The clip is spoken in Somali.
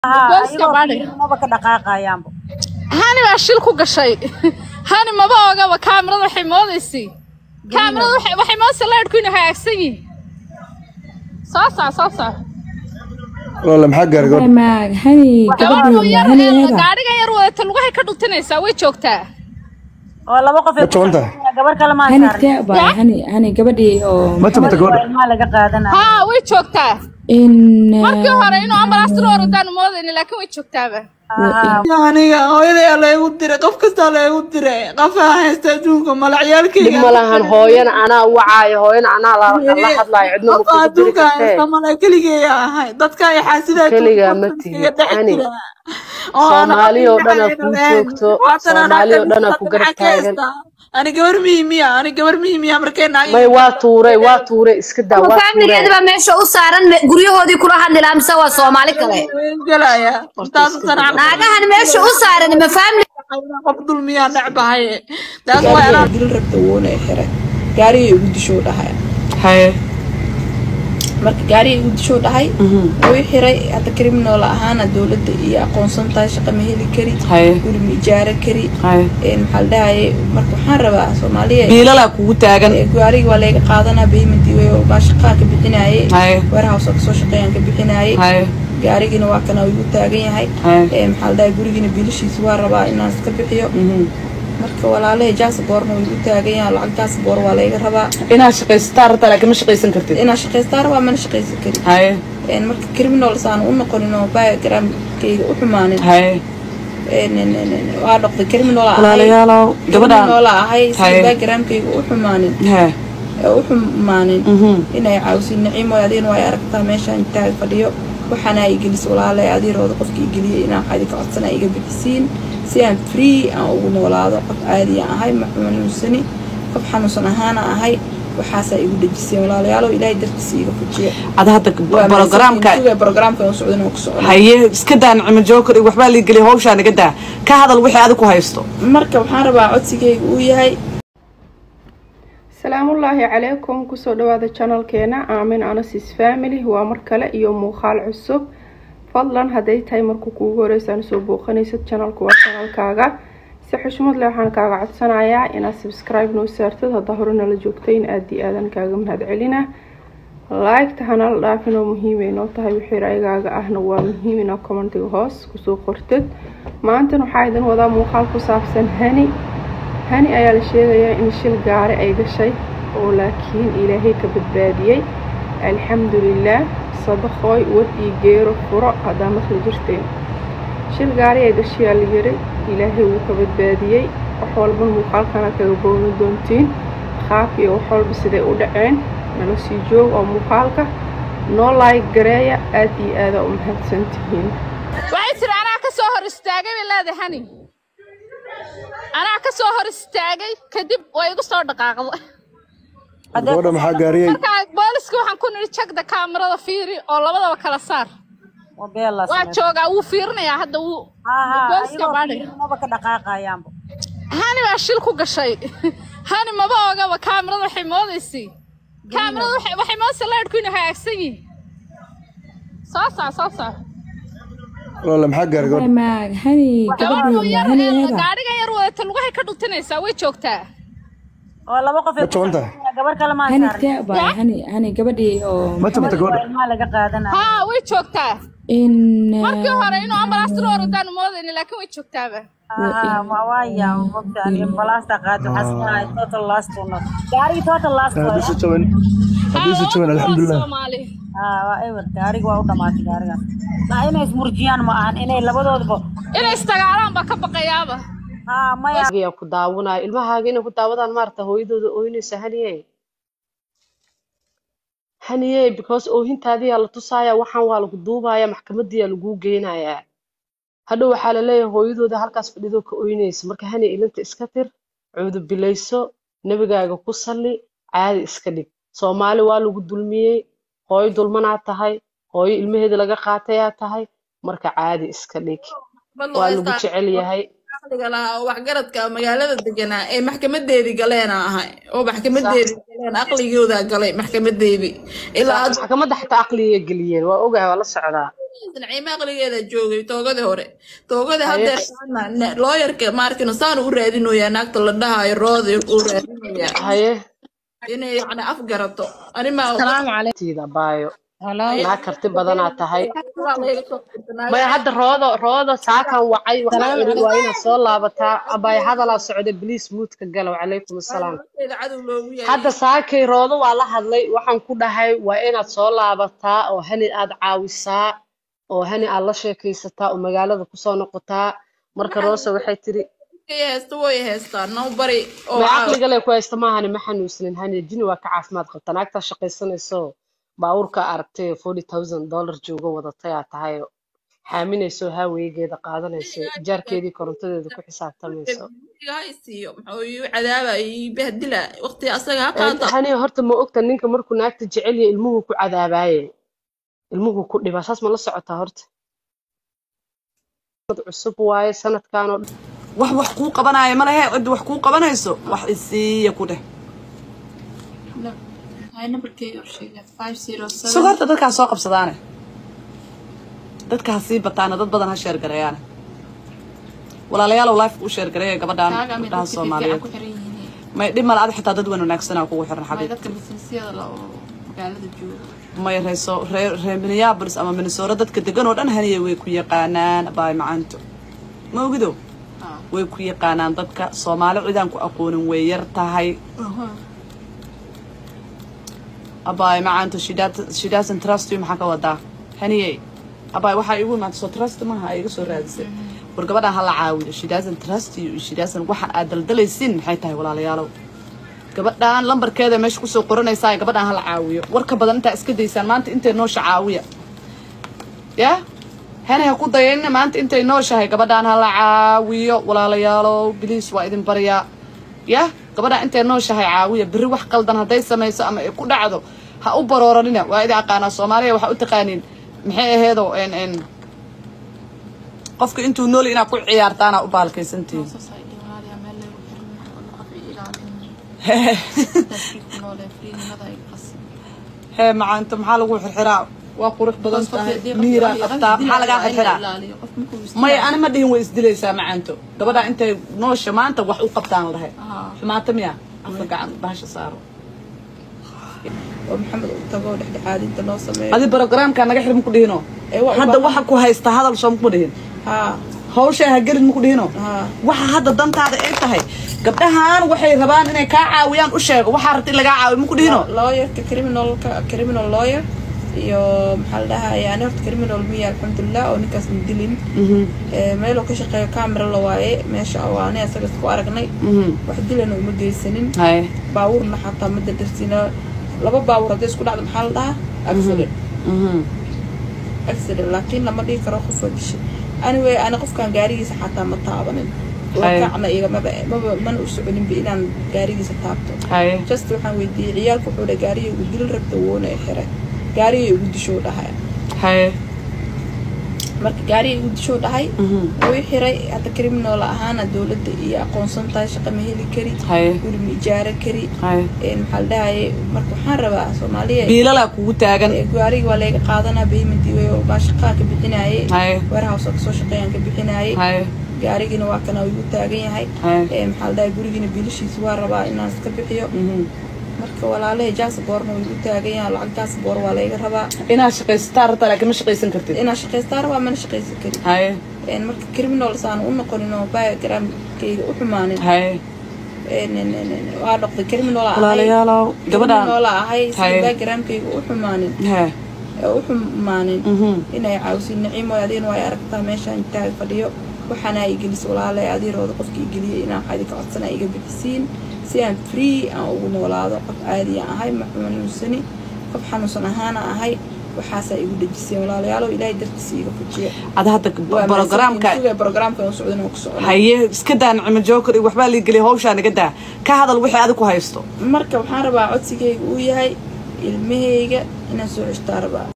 Booska baadhi. maba ka dhaqaaqayaanba hani baa shil ku gashay hani maba ogaba kaamirada waxay moodaysay kaamirada waxay waxay moodaysaa laydhku inay hagaagsan yihiin soo soc soo soc walaala maxaa gaargoor maag hani gabadhu gabadhu yar hani ee eeda gaadhigan yar wadata lugahay ka dhutinaysaa way joogtaa oo laba qof ay Ma jaban tahay? gabar kale maa hani saaran tee baa hani hani gabadhii oo ma jabta gabadha ilmaha laga qaadanaya haa way joogtaa in markii hore inuu ambalaasta loo orodaan moodayni laakiin way joogtaaba aniga hooyaday laygu diray qof kastaa laygu diray qofaa haysta adduunka mala dhib ciyaalkayga ma lahan hooyana anaa wacaayo hooyana anaa la la hadlaayo cidna ma qofa kugu diri adduunka haysta kartee mala keligeeya ahay dadka ay xaasidaa Keligaa ma tihid, ani. Soomaali oo dhan aa kuu joogto, Soomaali oo dhan aa ku garab taagan. ani gabar mihimiya ani gabar mihimiya markay naag may waa tuuray waa tuuray iska daa waa faamiligeeda tuuray baa meesha u saaran me- guryahoodii kula hadli lahaa mise waa soomaali kale gelaya taas sana naagahan meesha u saaran ma faamili qof dulmiyaa necbahay taas waa inaan dilin rabta woona xiray gaariga igu dishoo dhahay haye marka gaariga igu dishoo dhahay wuu xiray hadda criminal ahaana dowladda iyo aqoonsan tahay shaqa ma heli kari haye guri ma ijaara kari haye een maxaa la dhahaye marka waxaan rabaa soomaaliya biilalaa kugu taagan ee gaariga waa layga qaadanaa paymentii way baa shaqaa ka bixinaaye haye warehouse oo kasoo shaqeeyaan ka bixinaaye haye gaarigiina waa kana igu taagan yahay haye ee maxaa la dhahaye gurigiina biilashiisa waa rabaa inaan iska bixiyo mhm. marka walaalahay jaasaboorna waa igu taagan yahay lacag jaasaboor waa layga rabaa inaad shaqaysataa rabtaa laakiin ma shaqaysan kartid inaan shaqaystaa rabaa mana shaqaysan karin haye een marka criminals aan u noqonin oo biogramkayga u xumaanin haye een een een een waa noqday criminal ahay walaalayaalow gabadhaan criminal ahay si Haye. biogramkayga u xumaanin hee ee u xumaanin mhm. inay caawisin naciimo adiina waa aragtaa meeshaan taag fadhiyo waxaana ay gelis walaale adiirooda qofkii geliyay inaan waxaa idinka codsana iga bixisiin si aan free aan ugu noolaado qof caadiya ahay ma xanuunsani qof xanuunsan ahaana ahay waxaasaa igu dhejiseen walaalayaalo ilaahay dartiisa iga fujiya ada hadda programka programka u socdan oo ku socda haye iska daa nicmo jookar iyo waxbaa lii geliya hawshaa naga daa ka hadal wixii adigu haysto marka waxaan rabaa codsigayga uu yahay salaamullaahi calaykum kusoo dhawaada channelkeena aamin anasis family waa mar kale iyo muuqaal cusub fadlan hadday tahay markuu kuugu horeysaan soo booqanaysid channelku waa channelkaaga si xushmad leh waxaan kaaga codsanayaa inaad subscribe noo saartid haddaa hore nala joogtayn aada iyo aadan kaaga mahadcelina like-ta hanala dhaafin oo muhiimay noo tahay wixii ra'yigaaga ahna waa muhiim inaad commentiga hoos kusoo qortid maantan waxaa idin wadaa muuqaal ku saabsan hani hani ayaa la sheegayaa in shil gaari ay gashay oo laakiin ilaahay ka badbaadiyey alxamdulilaah sadaqooy wad iyo geero furo haddaa maqli jirteen shil gaari ay gashayaa la yiri ilaahay wuu ka badbaadiyey wax walba muuqaalkana kaga boogan doontiin qaab iyo wax walba siday u dhaceen nala sii joog oo muuqaalka noo laayg gareeya aad iyo aada u mahadsan tihiin waxay tiri anaa ka soo hor istaagay bay leedahay hani anaa ka soo hor istaagay kadib way igu soo dhaqaaqday gabadha maxaa gaariyey markaa booliska waxaan ku nidhi jagda kaamirada fiiri oo labadaba kala saar waa beela waa joogaa wuu fiirinayaa hadda wuu booliska baadhi maba ka dhaqaaqayaanba hani baa shil ku gashay hani maba ogaba kaamirada waxay moodaysay kaamirada waxay waxay moodaysaa laydhku inay hagaagsan yihiin soo soc soo soc walaala maxaa gaargoor maag hani gabadhu gabadhu yar hani ee eeda gaadhigan yar wadata lugahay ka dhutinaysaa way joogtaa oo laba qof ay ma jaban tahay gabar kale maa hani saaran tee baa hani hani gabadhii oo ma jabta gabadha ilmaha laga qaadanaya haa way joogtaa in markii hore inuu ambalaasta loo orodaan moodayni laakiin way joogtaaba waaya mogtaan ambalaasta qaad waxaasinahay total last one gaarigi total last hadiise jaban hadiise jaban alxamdulilah soomaali waa ewer gaariga waa u dhamaatay gaarigaas maa inay ismurjiyaan ma ahan inay labadoodaba inay istagaalaan baa ka baqayaaba haa maya yaa ku daawanaayo ilmahaaga inay ku daawadaan maarata hooyadooda ooynaysa haniye haniye because oohintaadiyaa la tusaaya waxaan waa lagu duubaya maxkamadiyaa laguu geynayaa hadhow waxaa la leeyahay hooyadooda halkaas fadhidoo ka ooynaysa marka hani ilinta iska tir cuudu bilayso nebigaaga ku salli caadi iska dhig soomaali waa lagu dulmiyey hooyo dulmanaa tahay hooyo ilmaheeda laga qaatayaa tahay marka caadi iska dhig waa lagu jecel yahay caqliga lahaa oo waxgaradka magaalada deganaa ee maxkamadeedii galeena ahay oo maxkamadeedii galeen aqligooda galay maxkamadeedii ilaa sax maxkamadda xataa aqliga geliyeen waa ogahay waa la socdaa naciime aqligeeda joogay toogadii hore toogadii haye haddeer looyarka maarkino saan u raadinoyaa naagta la dhahayo rooda uu raadinoyaa haye inay yacni afgarato animaa salaamu calaykum tiida baayo halo naag karti badanaa tahay waa layga soo qirta maya naagaha hadda roodo roodo saakan wacay waxaan salaamu iri waa calaykum inaad soo laabataa abaay hadalaa socda bliis muudka galow calaykum assalaam horteeda cadow loogu yahay hadda saakay roodo waa la hadlay waxaan ku dhahay waa inaad soo laabataa oo hani aad caawisaa oo hani aad la sheekaysataa oo magaalada kusoo noqotaa marka roose waxay tiri kay heesta way heestaan noo bari oo ma caaw caqliga le ku haysta maahane ma xanuunsanin hani jini waa ka caafimaad qabta naagtaa shaqaysanayso baabuurka aragtay forty thousand dollar joogo wadatay aa tahay xaaminayso haweygeeda qaadanayso jaarkeedii korontadeeda ku xisaabtamayso ha isiiyo muxuu ii cadaaba ii bahdila waqti asaga ha Een, qaato hani horta ma ogta ninka markuu naagta jecel yahay ilmuhu ku cadaabaaye ilmuhu ku dhibaa saas ma la socotaa horta dad cusub waaye sanadkan oo dhan wax wax kuu qabanaayo ma lehe cidda wax kuu qabanayso wax isiiya ku dheh sug horta dadkaa soo qabsadaane dadka ha sii bataana dad badan ha sheergareeyaane walaalayaalow lifeka u sheergareeya gabadhaan gabdhaha soomaaliyeed may dhib male adi xitaa dad weyn wanaagsanaa kugu xiran xabiibti may reeso ree ree minneapolis ama minnesota dadka degan oo dhan haniya way ku yaqaanaan baay macaanto ma ogido way ku yaqaanaan dadka soomaali cidaan ku aqoonin way yar tahay abaay macaanto she doesn't she doesn't trust you maxaa ka wadaa haniyey abaay waxaa igu imaatay soo trust maaha ay iga soo raadisay war gabadhaan hala caawiyo she doesn't trust you she doesn't waxaan aad daldalaysin maxay tahay walaalayaalow gabadhaan lambarkeeda meesha kusoo qoranaysaa gabadhaan hala caawiyo warka badan intaa iska daysaan maanta intay noosha caawiya ya hana ha ku dayanina maanta intay nooshahay gabadhaan hala caawiyo walaalayaalow biliis waa idin baryaa ya gabadhaan intay nooshahay caawiya berri wax qaldan hadday samayso ama ay ku dhacdo ha u barooranina waa idin aqaanaa soomaaliya waxaa u taqaaniin maxay aheedo n n qofka intuu nooli inaad ku ciyaartaana u baalkaysantihiin hee macaanto maxaa lagu xirxiraa waa qurux badan tahay miiraa qabtaa maxaa lagaa xirxiraa maya ani ma dhihin way isdilaysaa macaanto gabadhaa intay noosha maanta wax u qabtaan la dhahay xumaata miya afka gacan bahasha saaro oo maxamed uu tago dhexdhexaadinta noo sameeyo adi barogaraamkaa naga xir maku dhihino Ee, waa u hadda baahan- waxa ku haysta hadal soo makuma dhihin haa hawsha ha gelin maku dhihino haa waxa hadda dantaada ay tahay gabdhahan waxay rabaan inay kaa caawiyaan u sheego waxaa rabta in lagaa caawiyo maku dhihino lawyerka criminalka criminal lawyer iyo maxaa la dhahayaa ani horta criminal miya alxamdulilah oo ninkaas ma dilin Ee, meeluu ka shaqeeyo camera la waaye meesha waa ani asaga isku aragnay wax dilana uma geysanin hay baabuurna xataa ma dadarsiina laba baabuur hadday isku dhacdo maxaa la dhahaa accident accident laakiin lama dhihi karo qof waa dishay anyway ani qofkan gaarigiisa xataa ma taabanin Hay. wakacna igamaba maba mana u soconinba inaan gaarigiisa taabto hay just waxaan weydiiyey ciyaalka wuxuu dhahay gaariga igu dil rabta woona i xiray gaariga igu dishoo dhahay hay marka gaariga igu dishoo dhahay wuu i xiray hadda criminal ahaana dowladda iyo aqoonsan tahay shaqa ma heli kari hay guri ma ijaara kari hay Een, maxaa la dhahaye marka waxaan rabaa soomaaliya biilalaa kugu taagan Ee, gaariga waa layga qaadanaa payment iyo baa shaqaa ka bixinaaye hay warehouse oo kasoo shaqeeyaan ka bixinaaye hay gaarigina waa kana igu taagan yahay hay Ee, maxaa la dhahay gurigiina biilashiisa waa rabaa inaan iska bixiyo marka walaalahay jaasboorna waa igu taagan yahay lacag jaasboor waa layga rabaa inaad shaqaysataa rabtaa laakiin ma shaqaysan kartid inaan shaqaystaa rabaa mana shaqaysan karin hay Een, marka criminals aan u noqonin oo backgroundkayga u xumaanin hay Een, een, een, een, waa noqday criminal aan ahay walaalayaalow gabadhaan criminal aan ahay Haye. si backgroundkayga u xumaanin he ee u xumaanin mhm inay caawisin naciimo adiina waa aragtaa meeshaan taag fadhiyo waxaana ay gelis walaale adiirooda qofkii geliyay inaan waxaa idinka codsana iga bixisiin si aan free aan ugu noolaado qof caadi aan ahay ma xanuunsani qof xanuunsan ahaana ahay waxaasaa igu dhejiseen walaalayaalo ilaahay dartiisa iga fujiya ada hadda barogaraamka barogaraamka aan socdin ku socda haye iska daa nicmo joker iyo waxbaa lii geliya hawshaa naga daa ka hadal wixii adiga ku haysto marka waxaan rabaa codsigayga uu yahay ilmahayga inaan soo ceshtaa rabaa